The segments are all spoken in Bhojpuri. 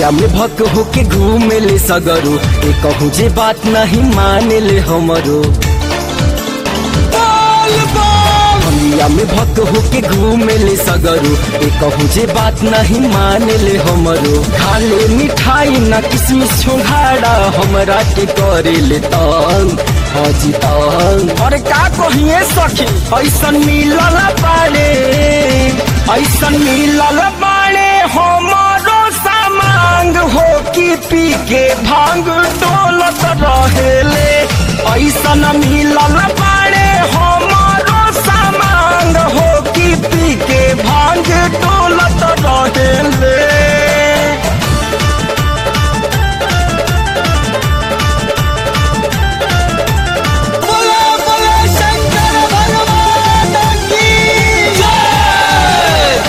भंगिया में भक होके घूमे ले सगरो ए कहूँ जे बात नहीं माने ले हमरो भंगिया में भक होके घूमे ले सगरो ए कहूँ जे बात नहीं माने ले हमरो खा ले मिठाई ना किसमिस छोहाड़ा हमरा के करे ले तंग हाजी तंग अरे का कहिए सखी ऐसन मिलल बाड़े ऐसन मिलल बाड़े हमारो सामांग हो कि पी के भांग डोलत रहेले ऐसन मिलल बाड़े हमारो सामांग हो कि पी के भांग डोलत रहेले बोला बोला शंकर भगवान की जय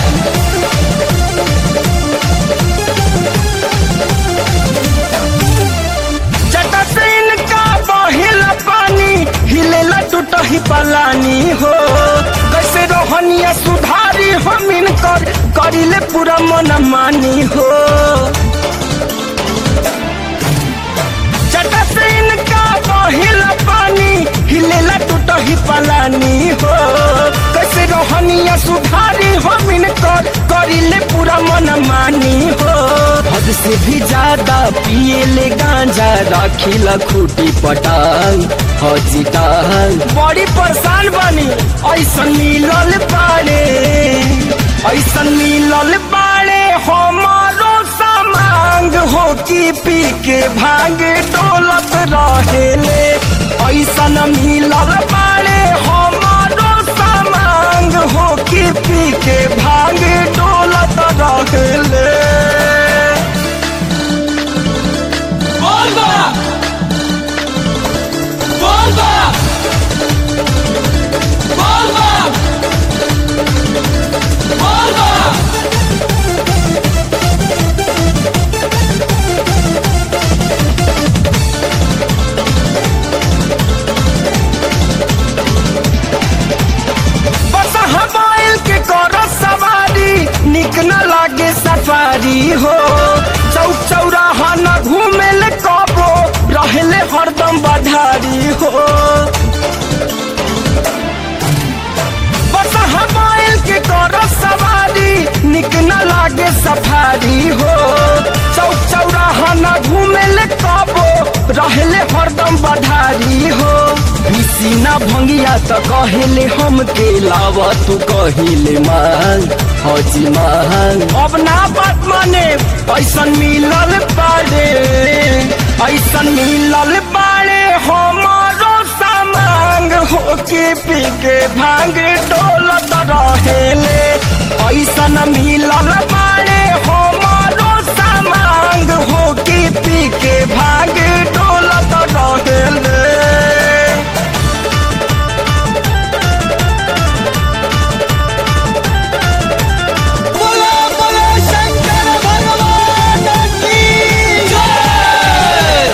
जटसिन का बहिल पानी हिलेला टूटही पलानी हो कैसे रोहनिया सुधारी हमिन कर करिले पूरा मन मानी हो जटसिन का बहिल पानी हिलेला टूटही पलानी हो कैसे रोहनिया सुधारी हमिन कर करिले पूरा मन मानी हो हद से भी ज्यादा पिए ले गांजा राखिला खूटी पटांग हाजी टांग बड़ी परेशान बनी ऐसन मिलल बाड़े ऐसन मिलल बाड़े हमारो सामांग हो कि पी के भांग डोलत रहेले ऐसन मिलल बाड़े हमारो सामांग हो कि पी के भांग डोलत रहेले बोल बा बोल बा बोल बा बोल बा बस हवाइल के करो सवारी निक न लागे सफारी हो चौक चौराहा न घूमे ले कबो रहले हरदम बधारी हो बस हवाइल के करो सवारी निक न लागे सफारी हो चौक चौराहा न घूमे ले कबो रहले हरदम बधारी हो बिसीना भंगिया त कहेले हम के लावा तू कहिले मांग हाजी मांग अब ना बात माने ऐसन मिलल बाड़े ऐसन मिलल बाड़े हमारो सामांग हो के पी के भांग डोलत रहेले ऐसन मिलल बाड़े हमारो सामांग हो के पी के भांग डोलत रहेले बोला बोला शंकर भगवान की जय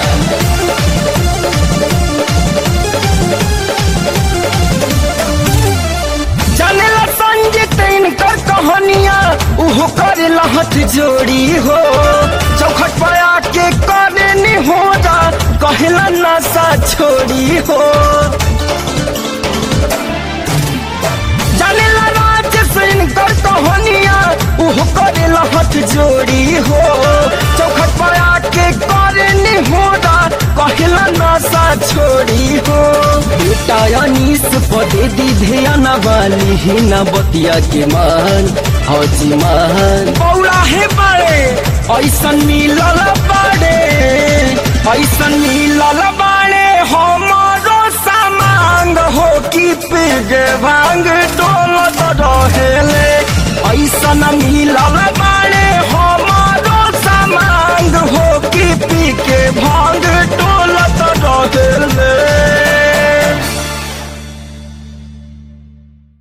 जानेला संगीत इनकर कहानियाँ उहो करे लहत जोड़ी हो चौखट पर आके करे नी हो जा कहला नशा छोड़ी हो जानेला राज से इनकर कहानियाँ उहो करे लहत जोड़ी हो चौखट पर आके करे नी हो जा कहला नशा छोड़ी हो बेटा अनीस पदे दी ध्यान वाली ही न बतिया के मान हाजी मान बौला हे बड़े ऐसन मिलल बड़े ऐसन मिलल बड़े हमारो सामांग हो कि पिग भांग डोलत रहेले ऐसन मिलल बड़े